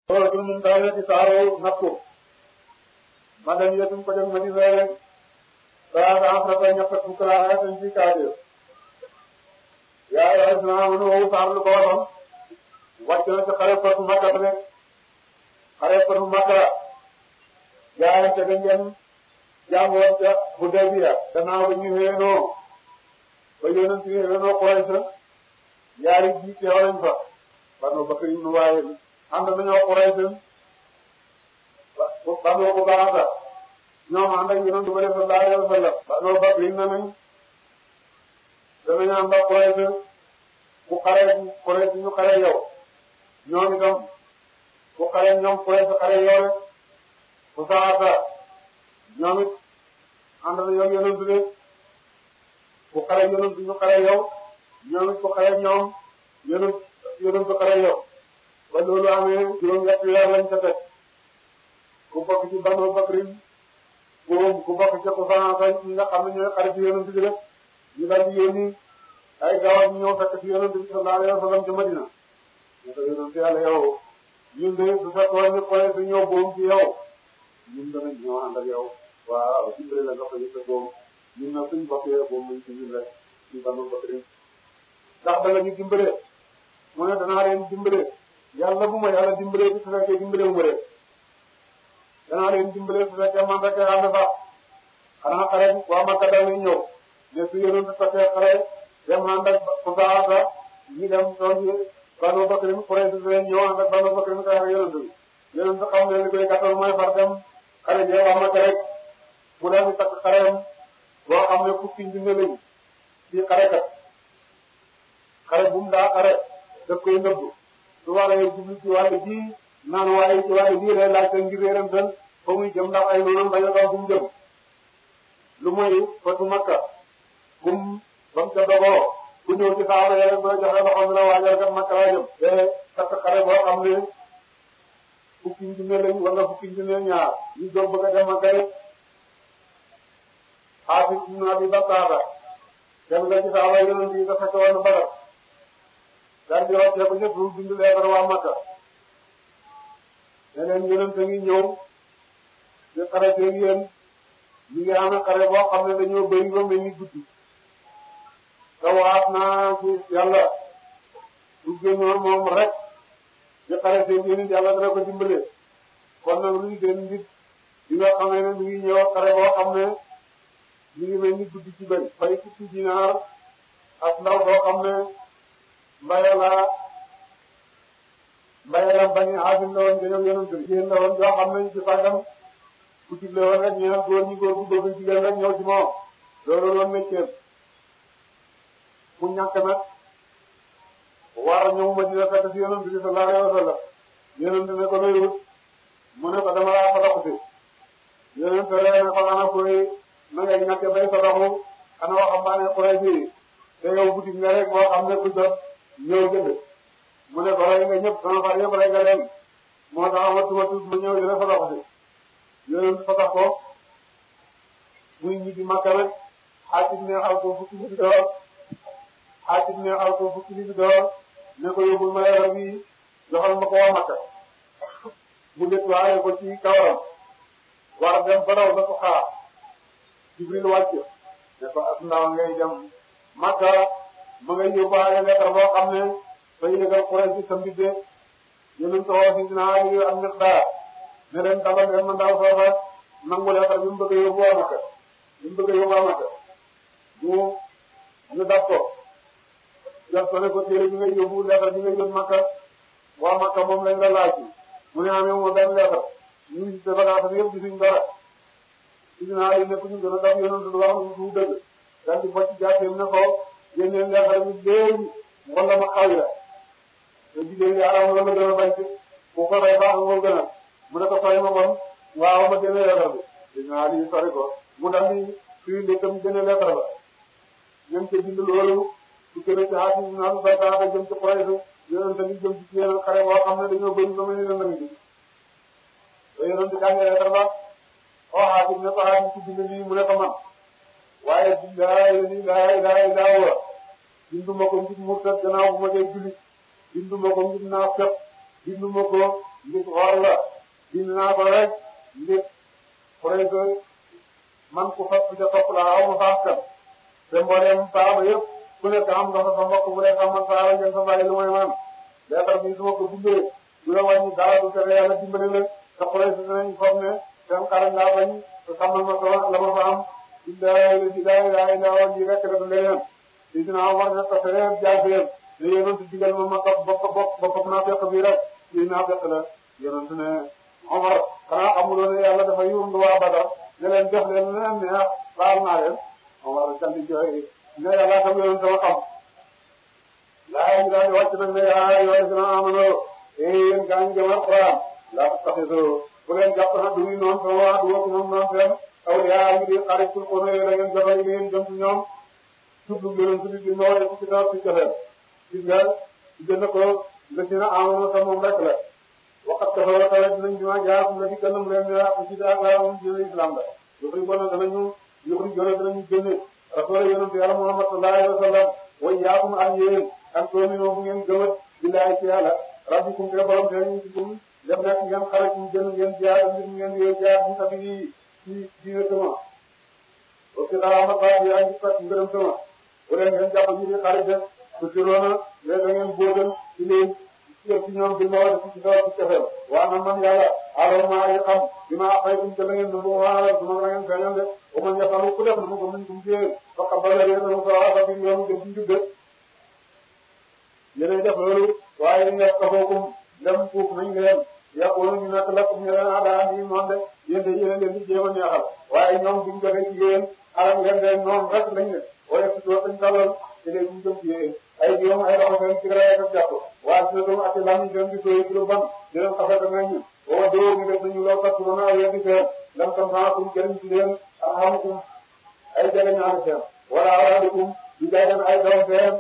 loolu suñu mun taw ci saaro nattu ma dem yëtum ko dem ma di weer rek daa daa am na koy ñett fukk laa ay suñ ci kaade yaa yaa si naa mënu wow saar lu ko waxoon wàcc na ci xare fatu makka rek xare fatu makka jaayante dañ leen jàngoon ca Hudaybiya gannaaw ba ñu wéenoo ba yonent yi wéenoo Quraysh ñaari ji teew nañ fa Banu Bakr ibn Waayil ànd nañoo Quraysh ba Banu Ubaada ñoom ànd ak yonent ba sallallahu alayhi wa sallam Banu Bakr na nañ danañ ànd ak Quraysh ku xare Quraysh ñu xare yow ñoom itam ku xare ñoom Quraysh xare yow rek ku saata ñoom it ànd nañoo yonent bi ku xare yonent ñu xare yow ñoom it ku xare ñoom yonent yonent xare yow ba loolu amee juróom-ñetti weer lañ ca teg ku bokk ci Banu Bakrin boobu ku bokk ci Xusaasa ñi nga xam ne ñooy xare ci yonent bi rek ñu daal di yónni ay gawar ñu ñëw fekk ci yonent bi sallallahu alayhi wa sallam ca Madina ñu ko yonent yàlla yow ñun de su fekkoon ñu xoolee su ñëw boobu ci yow ñun danañ ñëw ànd ak yow waaw dimbale la nga ko yëg boobu ñun nag suñ bokkee boobu lañ ci ñun rek ci Banu Bakrin ndax danga ñu dimbale mu ne danaa leen dimbale yàlla bu ma yàlla dimbale su fekkee dimbale mu rek danaa leen dimbale su fekkee man rek ànd fa xanaa xare waa Makka dañuy ñëw mais su yéenoon su fekkee xare dem ànd ak Xusaasa ñu dem toog yi Banu Bakrin Quraysh leen ñëw ànd ak Banu Bakrin xare ak yonent bi yonent bi xam ne li koy gàttal mooy far dem xare jee waa Makka rek mu daal di takk xareem boo xam ne fukki junne lañu ci xarekat xare bu mu daa xare daf koy nëbbu su waree jublu ci wàllu ji naan waaye ci wàllu ji lay laajte ngir réeram tan fa muy jëm ndax ay noonam bañ a doon fu mu jëm lu mooy fatu Makka kum ba mu ca dogoo ku ñëw ci saaba yi rek ba joxe loxo mi la waajal kat Makka laa jëm te takk xare boo xam ne fukki junne lañ wala fukki junne ñaar ñu jóg bëgg a dem Makka rek Xaafis ibn Abi Bakkaata dem nga ci saaba yonent yi nga fekk woon Badar daal di rocce ko ñëpp lu bind leetar waa Makka ne leen yonent ngi ñëw di xare seen yéen ñu ngi amee xare boo xam ne dañoo bëri ba mel ni guddi te waat naa ci yàlla du génnoon moom rek di xare seen yéen yàlla dana ko dimbale kon nag luy seen nit di nga xamee ne mi ngi ñëw xare boo xam ne mi ngi mel ni guddi ci bëri fay fukki dinaar ak ndaw boo xam ne mbaye la mbaye la bañ a asim la woon dañoo yonent bi jigéen la woon yoo xam ne ci fàggam ku digle woon rek ñeel góor ñi góor gu bëgg jigéen rek ñëw ci moom loolu loolu métier mu ñàkk nag war ñëw ma dina fekk ci yonent bi sallallahu alayhi wa sallam yonent ne ko doy wut mu ne ko dama laa fa dox si yonent ree ne ko ana koy na ngay ñàkk bay sa doxu ana waxambaane koy fii te yow boutique nga rek boo xam ne ku jot ñëw jënd mu ne ko rey nga ñëpp sama far yëpp rey nga leen moo tax amatuma tuut ma ñëw dina fa dox si yonent fa tax ko muy ñibbi Makka rek xaatim ne xaw ko fukki bi door xaatim ne xaw ko fukki bi door ne ko yóbbul ma yore bi joxal ma ko waa Makka mu nettoyé ko ci kawaram war dem ba daw ba ko xaar Jibril wàcc ne ko as ndaw ngay dem Makka ma ngay yóbbaale lettre boo xam ne day yëgal Quraysh ci sa mbidde yéen ko wax si naa yi am Miqdaar ne leen dabal leen ma ndaw foofa nangu lettre bi mu bëgg a yóbbu waa Makka bi mu bëgg a yóbbu waa Makka ñu ñu dab ko jot ko ne ko téere bi ngay yóbbu lettre bi ngay yóbbu Makka waa Makka moom lañ la laaj mu ne amee moo benn lettre ñu ngi ci bagage bi yëpp gisuñ dara gis naa yi nekk ñu gën a dab yonent lu wax lu dëgg daal di bocc jaateem ne ko génneel lettre bi léegi wala ma xaw la te jigéen yi aram la gën a bañ ci bu ko rey baax moo gën a mu ne ko sori ma bon waaw ma génne lettre bi gis naa yi sori ko mu daal di fii lékkam génne lettre ba ñoom ca bind loolu su gën a ci xaalis naan ba taata jëm ci Quraysh yonent ni jëm ci yeneen xare boo xam ne dañoo bëri ba mel ni lëndëm bi te yonent jàngee lettre ba oo xaatim ne ko xaatim ci bind lii mu ne ko man waaye billahi la ilaha illa huwa binduma ko ngir murtad gannaaw bu ma dee jullit binduma ko ngir naafeq binduma ko ngir bind naa ko rek ngir xurey ko man ku fa ca topp la aw ma faas kan te mbooleem saaba yëpp ku nekk am nga fa sa mbokk bu dee xamal saaba ngeen fa bàyyi lu may man leetar bi su ma ko bindee du la wàññi dara du tere yàlla dimbali la te xurey si dinañ foog ne seen xarañ laa bañ te xamal ma sama la ma fa am billahi la ilaha illa allah lii rek la du leneen li dina war na ko fee jaafee ne yonent digal ma ma topp bopp bopp boppam naa fekk bii rek lii naa fekk la yonent ne Omar xanaa xamuloo ne yàlla dafa yóbbu waa Badar ne leen def leen ne leen neex baal naa leen Omar kandi jooy ne yàlla tam yonent sama xam laa yi daal di wàcc nag ne yaa yoo dina amanoo eh yéen gaa ngi gëm Alxuraan laa ko taxisoo bu leen jàpp na du ñu noonu sama waa du wokk moom noonu seen aw yaa ngi di xarit pour ko ne da ngeen jotali ngeen jëm ci ñoom jublu ngeen ci biir ñoo def ci taw ci joxe gis nga jënd ko nga ci na amoon sa moom rek la waxat dafa war a tawee dinañ ñu jaar la ci kanam leen ne ak ci daal laa moom dina islam la yëpp ñu ko ne danañu yëpp ñu gën a danañu génne rasul yonent yàlla Muhammad sallallahu alayhi wa sallam way yaakum ak yéen ak toomino bu ngeen gëmat billahi ci yàlla rabbikum te borom te ñu ci gum def nekk ngeen xarit ñu gën ngeen jaar ngir ngeen yee jaar ñu tabi ci diine sama parce que dara ma baax yaa ngi fekk ngërëm sama bu leen ngeen jàpp ñu di xarit def su tiroona mais da ngeen bóotal ci leen ci ñoom bi ma war a ci dawal ci cofeel waa na man yàlla alors maa ngi xam bi ma xëy ci la ngeen nangu waa su ma la ngeen feeñal de ba ma ñafalu ku def na ma ko mën kum jiyee ba xam ba la yéen a ko waa ba bi yoonu jëm ci njubbe yéenay def loolu waaye ñu nekk kafookum dem fuuf nañ leen yàqoonu ñu nekk lakkum ñu leen adaa ni moom de yéen de yéen leen di jéem a neexal waaye ñoom buñ joxe ci yéen alam ngeen de noonu rek lañ ne waaye si doo dañ tàllal te léegi ñu jëm ci yéen ay jiwam ay loxo seen ci rek ak jàpp waaye si doom ak lam seen di koy ci lu ban di leen xafet nañ ñu boo doo ñu def nañu loo tax mën a weddi seen lam tam naa kum jëriñ ci leen alhamdulilah ay jege ñaari seen wala awlaadukum di jaagan ay doom seen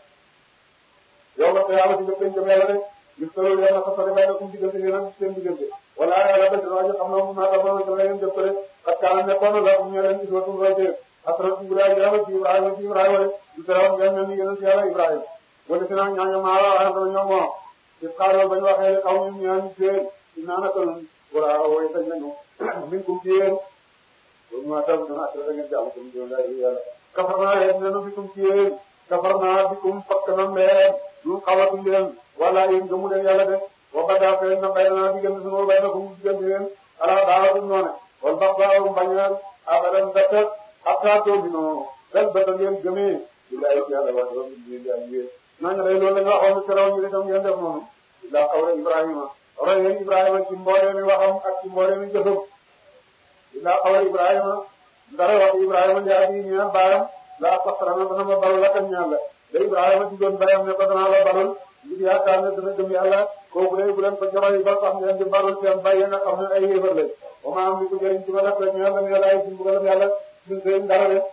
yow nga ko yàlla ci def dañ jëm yàlla rek gis nga loolu yàlla sax dafay nekkum diggante yéen ak seen diggante wala yàlla def na waaye xam na mu naata ba dama leen def ko rek parce que am nekkoon la ñu leen ci dootul roy ci asra ci Ibrahima ci Ibrahima ci Ibrahima rek du tere woon ngeen mel ni yéen ci yàlla Ibrahima wala si nag ñaañu maa la waaye dama ñoom moom ci xaaral bañ waxee xaw ñu ñaan seen dinaa naka noonu wala way sañ nañu min kum ci yéen loolu maa tam dana asra da ngeen jàmm kum ci yàlla kafar naa yéen nenu fi kum ci yéen kafar naa bi kum fakk na leen ñu xawatuñ leen wala yéen gëmu leen yàlla de wa badaa feeñ na bay naa diggante sunu bay na ko mu diggante leen ala daawatuñ noone wal bax baawum bañeel abadan dëkk hatta toobinoo bel bata ngeen gëmee billahi ci yàlla wax loolu ñu leen di yéen ñooñu day loolu la ñu waxoon ci raw ñu itam ngeen def noonu illa xawra Ibrahima roy leen Ibrahima ci mboolee mi waxam ak ci mboolee mi jëfam illa xawra Ibrahima dara wax Ibrahima njaay bi ñaan baayam laa saxarana dana ma balu lakam ñaan la da Ibrahima ci doon bayam ne ko danaa la balul ngir yaakaar ne dana gëm yàlla kooku day bu leen ko joxoy ba sax ngeen di balul seen bàyyi nga xam ne ay yéefar lañ ba ma am li ko jëriñ ci ma def rek ñaan la yàlla ay ci mbugalam yàlla ñun seen dara de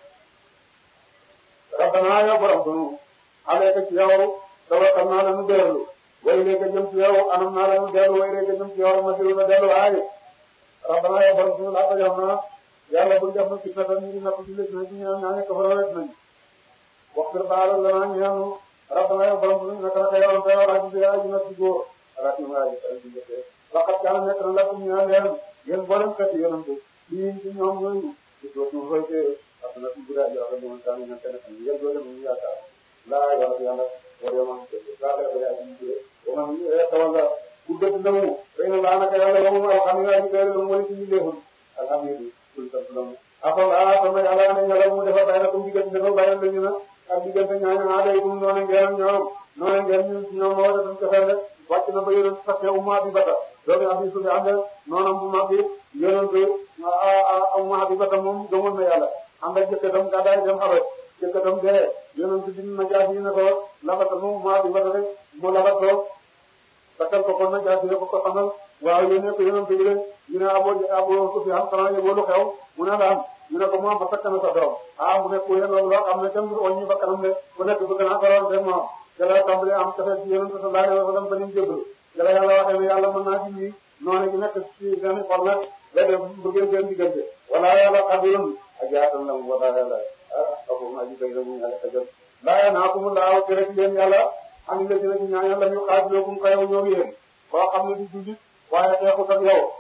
rabbana ya borom sunu alayka ci yow tawakkal naa la nu dellu way léegi jëm ci yow anam naa la nu dellu way léegi jëm ci yow ma dilu na dellu aaye rabbana ya borom sunu laa ko jox na yàlla buñ def na fitna tan ñu napp ci lëg na ci ñaan ñaane ko fa rek nañ waxtu baal la naa ñaanu rabbana ya borom sunu naka naka yow te yow aji bi aji na ci góor ala ci ma aji aji jëfe laqad kaana nekk na lakum ñaan leen yéen boolem kat yéenam ko lii ci ñoom ñooñu ci dootu roy te ak na ci guddaa joxe mo tan ñaan tan tan yéen doole mu yaakaar laa yow yàlla wala ma ko laa la ya ci jëfe wa man tawalla ku dëgg ndamu fay na laa naka yàlla wa mu alhamdulilah ci kër mu wala ci leexul alhamdulilah kul tablamu afal a sama yàlla ne yàlla mu defal bay na ko diggante dafa bayal lañu na ak diggante ñaañu aaday kum noone ngeen ñoom noone ngeen ñun ci ñoom moo dafa ko xel wàcc na ba yonent sax umma bi bata doomi abi su fi ànd noonam bu mag bi yonent umma bi bata moom gëmoon na yàlla ànd ak jëkkëtam gàddaay dem xabat jëkkëtam dee yonent bi na jaasi ne ko labata mu umma bi bata rek mu labat ko takkal ko kon na jaasi ne ko ko xamal waaw yéen ko yonent bi de ñu ne abo abo su fi am xanaa yëgoo lu xew mu ne la am ñu ne ko moom ba takk na sa doom ah mu ne ku yéen loolu loo xam ne kenn du wàññi ba kanam de ku nekk bëgg naa ko lool rek moom jëla tàmbali am café ci yonent sallallahu alayhi wa sallam ba ñu jébbalu jëla yàlla waxee ne yàlla mën naa ci noonu gi nekk ci seen xol nag day def bëggee seen diggante wala yàlla xabirum ak yaatal la mu wala yàlla ah xabu ma ji bay la mu yàlla xajal laa naa ko mu laaw tere ci leen yàlla am la dina ci ñaan yàlla ñu xaajaloo kum xayaw ñoo yéen koo xam ne di jullit waaye xeexut ak yow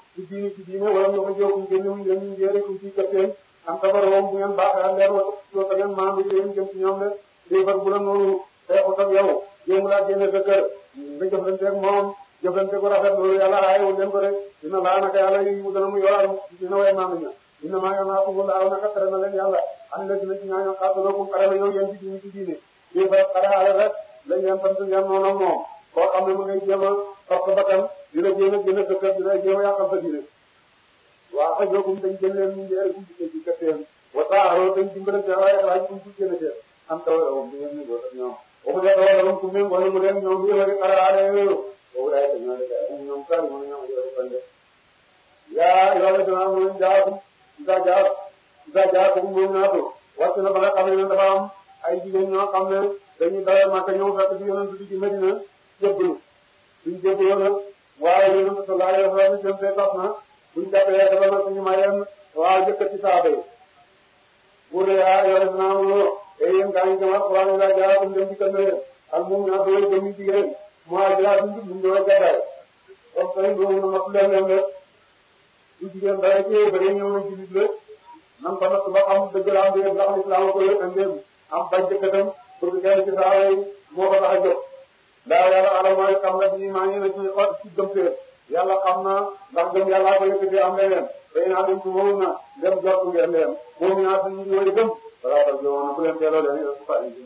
ci diine ci diine wala ñu ko jóg génn wuñ leen ñu njëriñ ku ci këppeen am tabaroom bu ngeen baaxee ak leen wala soo ta ngeen maam bi leen jëm ci ñoom de déefar bu la noonu xeexut ak yow jéem laa génne sa kër nga jëflante ak moom jëflante ko rafet loolu yàlla aayewul leen ko de dina laa naka yàlla yi mu dana mu yoral dina way maam ña dina maa yoon naa ko mu laaw naka tere na leen yàlla am na dina ci ñaaño xaatalookum xare na yow yéen ci diine ci diine déefar xare ale rek lañ leen sant ngeen noonu ak moom koo xam ne mu ngay jéem a topp bakkan dina jéem a génne sa kër dina jéem a yàqal sa diine waaw xëy na dañ jël leen ñu ngi ay guddi ci kër wa taaroo dañ dimbale seen waaye xalaat ñu ci génne seen am taw la woon ñu ngi góor ak ñoom boobu la taw la woon ku mu wala mu leen ñoom ñu wari xalaale yooyu boobu laay ko ñoo def ay ñoom kan mo ñoom ñu ko fande yaa yow la dina mu jaatum da jaar da jaar ko mu ñaatu wàcc na ba nga xam ne dafa am ay jigéen ñoo xam ne dañuy dawal Makka ñëw fekk ci yonent bi ci Medina jébbalu suñ jébbaloo nag waaye yonent sallallahu alayhi wa sallam jëm fee tax na buñ jàppee dafa na suñu mayeen waaw jëkkati saaba yi pour ne ah yow def naa amuloo et yéen gaa ngi jëm alquran yi laa jaaratum dem dikkal na leen ak moom ñaar doole jëm yi jigéen moo jëlaat ñu ñu doon gàddaay kon tey loolu na mat leen leen rek bu jigéen dara ci ba ñëw na ci nit la nan ko natt ba xam dëgg la am déet ndax islam ko yëg ak ndéem am bañ jëkkatam pour que kenn ci saaba yi moo ko tax a jóg daa yàlla alam mooy xam na bi maa ngi na ci xot ci gëm fee yàlla xam na ndax gëm yàllaa ko yëkkati am leneen tey naa dem ci moom na dem jot ngeen leen moom ñaar suñu ñu woy gëm balaa ko jowoon na bu leen teeloo leen yéen su fa indi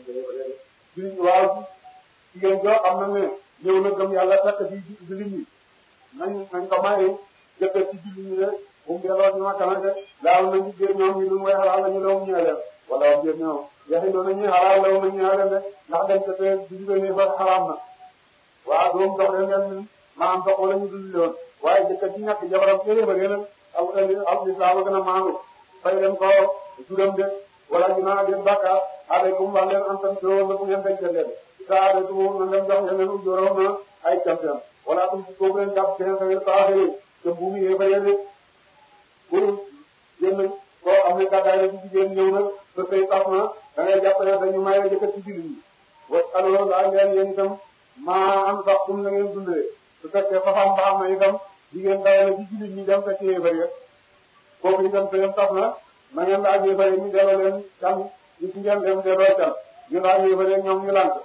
jëlee waaw jigéen joo xam na ne ñëw na gëm yàlla fekk ci jullit ñi nañ nañ ko may jëkkër ci jullit ñi de bu mu delloo ci makka nag de daaw nañu biir ñoom ñu lu mooy xalaal nañu law ñëwee leen wala biir ñoom yaxi doon nañuy xalaal law nañu ñëwee leen de ndax dañ ko fee jullit ne fa xaraam na waaw doom dox leen ngeen maam dox wala ñu dund loon waaye jëkkër ci ñàkk jabaram téere ba leen aw aw lislaam gën a maandu fay leen ko juróom de wala ñu naan leen bàkkaar aleykum wax leen am tam juróom la bu ngeen denc leen saa de tu na leen jox leen ujóorom na ay campion wala tum ci kooku leen jàpp seen sa saaxiri te buumi yee fa yéene pour génn koo xam ne gàddaay la ci jigéen ñëw na te tey tax na da ngay jàpp ne dañu maye jëkkër ci jullit ñi wa alors laa ngeen yéen itam maa am sax tum na ngeen dundee su fekkee façon baax na itam jigéen dawe la ci jullit ñi dem fekk yee bëri kooku itam seen tax na na ngeen laaj yee bëri ñu delloo leen can ñu ci ngeen dem delloo can ñu laaj yee bëri ñoom ñu lànk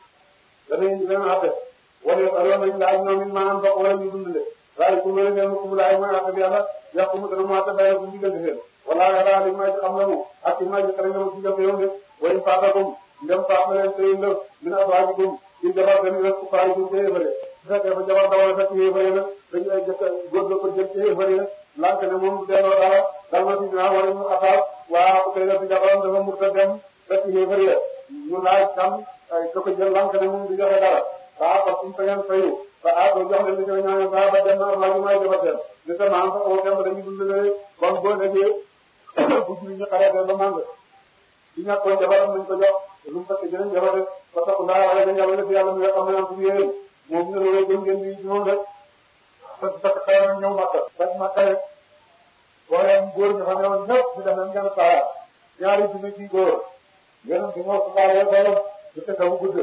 danañ leen àtte wala alors nañ laaj ñoom it maanaam dox wala ñu dundale waaye ku mel ne ku mu laaj mooy àtte bi yàlla yàqu mu dana mu àtte bay bu diggante seen wala yàlla li may xam na mu ak ci may xare nga ci def yow de way faatakum ndem faat na leen sëy ndëf min azwaajikum ci jabar dañu rek ku faay ci yéefare su fekkee ba jabar dawal fekk yéefare na dañu ay jëkk góor ga ko jël ci yéefare na lànk ne moom delloo dara dal na ci dinaa wala ñu xasaar waa ko koy def ci jabaram dafa murta dem fekk yéefare ya ñu laaj kam ka ko jël lànk ne moom du joxe dara waa parce que ngeen fayu ba ah doo jox leen li koy ñaan ba ba dem na waa ji may jabar dem li sa maam sax oo dem dañuy dundale kon boo déggee bu juri ñu xaree ba màng di ñàkkoon jabaram nañ ko jox lu mu fekk jëleen jabar de ba tax ndaa wala dañ yàlla def yàlla mi nga xam ne am ci yéen moom ñu ne loolu gëm ngeen di ci moom rek parce que xëy na ñëw Makka fekk Makka rek wala góor ñi fa ne woon ñëpp ñu def nañ ngeen saa ñaari junni ci góor ngeen di moo ko baalee xolam du fekk bu gudd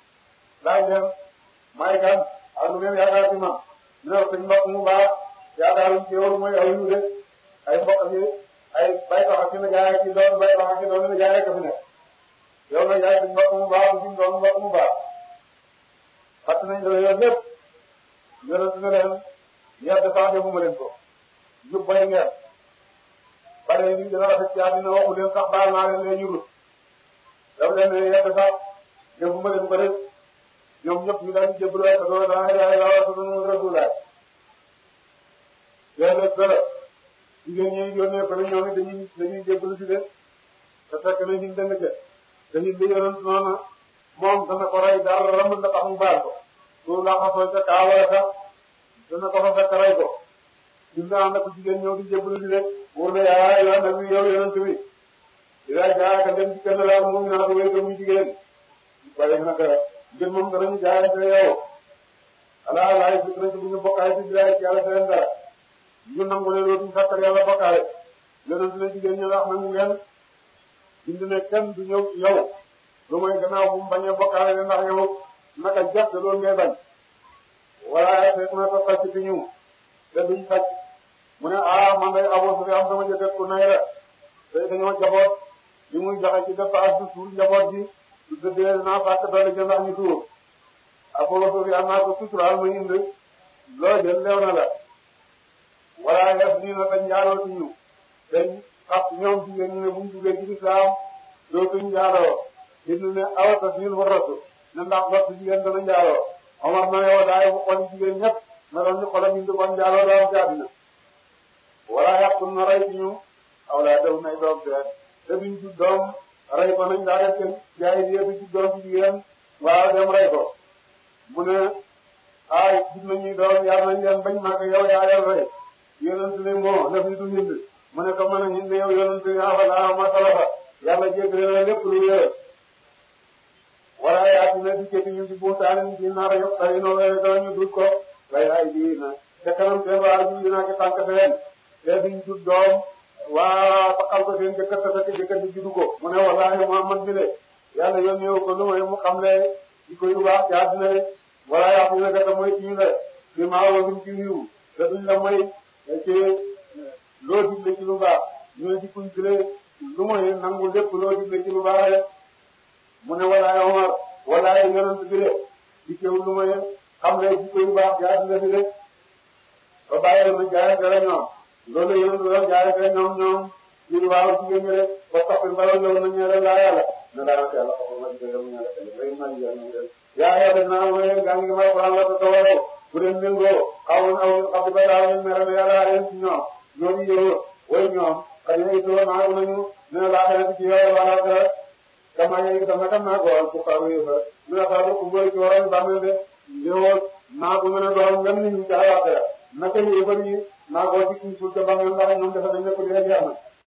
laaj leen may kan ak lu ngeen yaakaar ci man ñu ne suñ mbokk mu baax yaakaaruñ ci yow mooy aw yu de ay mbokk yi ay bay tax ak suñu jaay ci doon bay tax ak ci doon jaay rek fi nekk yow nag yaay suñ mbokk mu baax suñ doon mbokk mu baax fàtt nañ la yoon lépp yonent ne leen ñeer de sax defuma leen ko jub bay ngeen bare ni dina rafet ci àddina waxu leen sax baal naa leen leen ñu rut daf leen ne ñeer de sax defuma leen ko rek ñoom ñëpp ñu daan jébbalu ay sa doon daa yaay la wa sunu rasulaay léeg-léeg dara jigéen ñi yónnee ko ne ñoom it dañuy dañuy jébbalu si de te fekk na ñu dëng ca te ñu li yonent noonu moom dana ko rey daal ramb na tax mu baal ko loolu laa ko sooy ca kaa wala sax dana ko fa fekk rey ko ñun daa ànd ak jigéen ñëw di jébbalu si de wóor na yaa yoon na bi yow yonent bi di laaj gaa ka dem ci kenn daal moom naa ko wéy ko muy jigéen waaye nag ngir moom danañu jaayante yow ala laay fi dinañ bu ñu bokkaay ci bilaay ci yàlla seen dara ñu nangu ne dootuñu fàttal yàlla bokkaale yonent ne jigéen ñi wax nañu ngeen bind ne kenn du ñëw ci yow lu mooy gannaaw bu mu bañee bokkaale ne ndax yow naka jàpp te loolu ngay bañ wala fekk na toppal ci ñu te duñ sàcc mu ne ah man day Abu Sufyaan sama jëkkër ku nay la te dañoo jaboot li muy joxe ci dépense bi suur njaboot bi su dëddee naa fàtte doole jënd ak ñu tuur Abu Sufyaan naa ko suturaal ma indi loo jël leew na la wala yas nii na dañ njaaloo ci ñu dañ xas ñoom jigéen ñi ne buñ duggee ci lislaam dootuñ njaaloo dinu ne awata siin waratu ne ndax gott jigéen dana njaaloo Omar na yow daay bu xol jigéen ñëpp na doon ñu xolam indi kon njaaloo daam ci àddina wala yàqul na rey ci ñu aw laa dew nay doom seen te duñ ci doom rey ko nañ daa def seen jaay yéetu ci doom ci jigéen waaw dem rey ko mu ne ay gis nañuy doom yar nañ leen bañ màgg yow yaa leen rey yonent ne moo def ni du hind mu ne ko mën a hind yow yonent yaa fa laa ma salafa yàlla jéggale na lépp lu wéer wala yaa dina dikkati ñu ci buutaanin ci nar yëpp tey noo wéer danañu dut ko bay ay bii na te kanam seen waa ji dinaa ci tànk seen te duñ jut doom waa taxal ko seen jëkkër te fekk jëkkër ji juddu ko mu ne wallaahi Muhammad bi de yàlla yónnee ko lu may mu xam ne di ko yu baax ci àddina de wala yaa fi nekk te mooy ci ñu de bi maa woo duñ ci wiiw te duñ la may ci loo digle ci lu baax ñu ne dikkuñ ci lu mooy nangu lépp loo digle ci lu baax rek mu ne walaay Omar walaay yonent bi de dikkewul lu mooy xam ne jikko yu baax ci àddina bi de ba bàyyi ma jaay dara ñoom loolu yonent bi doon jaay dara ñoom ñoom ñu di waaw jigéen ñi rek ba toppin baloon yow na ñeere laa yàlla na daanaka yàlla xamal ma jigéen mu ñaare tele bay ma jigéen mu ñaare yaa yaa def naa mooy gaa ngi may Alxuraan la ko tawaroo bu dee méngoo xawoon aw xam di ba daaw ñu mere ne yàlla leen ci ñoom ñoom yow way ñoom xëy na it loolu naagu nañu ne laa xamante ci yow wala dara dama yëg dama dem naa ko woon pour xaru yëfa ñu ne xaru ku bëri ci waroon bàmmeel de yow naagu mën a doon ngeen ni ñu ca waxee naka yëfar yi naagoo ci kuñ suul ca bàmmeel ndax ñoom dafa dañ ne ko dee jeex na